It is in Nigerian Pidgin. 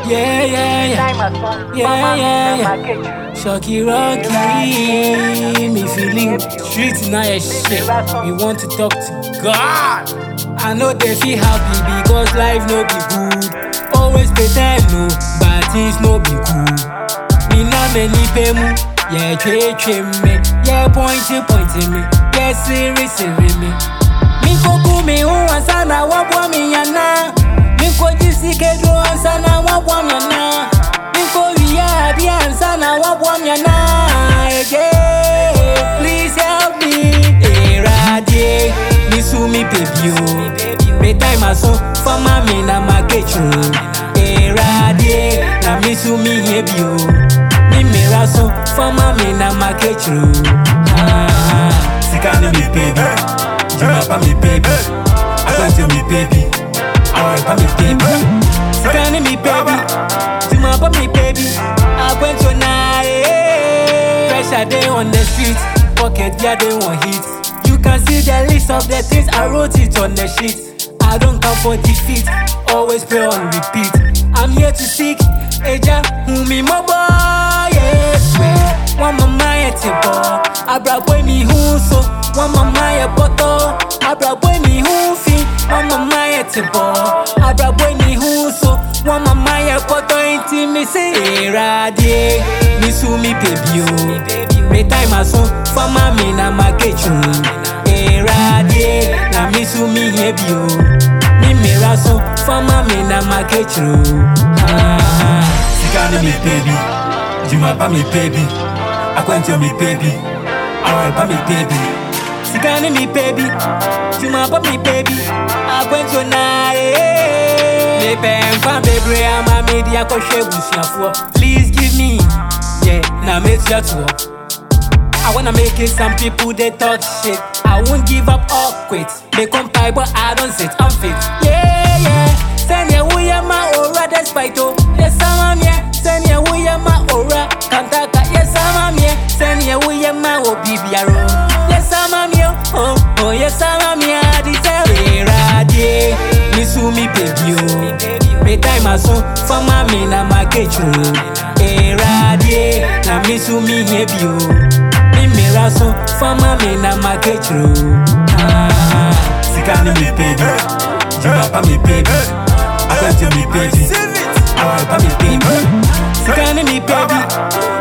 Yeah, yeah, yeah. Yeah, yeah, yeah. Shocky Rocky, me feeling street now your shit. We want to talk to God. I know they feel happy because life no be good. Always pretend no, but things no be cool. Me na many pemu, yeah tre tre me, yeah pointy pointy me, yeah siri siri me. Mi koku mi uwa sana wabwa mi yana. Mi koji sikedu sana wabwa mi yana. Mi ko wiya biya sana wabwa mi yana. Yeah, please help me. Erade, mi su mi baby o. Me time aso, fama mi na makechu. Erade, na mi su mi hebi o. Mi mera so, fama mi na makechu. Ah, Sika ni mi baby, Juma pa mi baby, Akwante mi baby, Awa pa mi baby. Scanning me baby, to my up me baby. I went to night. Pressure day on the street, pocket yeah they want hit. You can see the list of the things I wrote it on the sheet. I don't come for defeat, always pray on repeat. I'm here to seek Eja Humi Mobo, yes, way. One mama at your ball, I brought boy me who so. One mama at bottle, I brought boy me who fi. One mama at your ball, I brought boy me who so. One mama at bottle, ain't me say, Erade, me su mi baby o. Me time aso, fama me na makechu. Erade, na me su mi hebi o. Mi mera so, fama me na makechu. Ah. Sika ni mi baby, Juma pa mi baby, Akwante mi baby, Awa pa mi baby. Sikani mi baby, Juma pa mi baby, I went to night. Me pen fan baby, I'm a media ko shebu Please give me, yeah, na make sure to. I wanna make it some people they talk shit. I won't give up or quit. They come pie, but I don't sit, I'm fit. Yeah, yeah. Send ya we ya ma ora despite oh. Yes, I'm yeah. Send ya we ya ma ora kantaka. Yes, I'm yeah. Send ya we ya ma o bibiaro. Yes, I'm yeah. Oh, oh, yes, I'm yeah. Deserve it, radie. Me su mi baby oh. Me time aso, fama me na makechu. Erade, na me su mi hebi oh. Mi mira so, fama me na makechu. Ah. Sika ni mi baby, Juma pa mi baby, Akwante mi baby, Awa pa mi baby. Scanning me baby,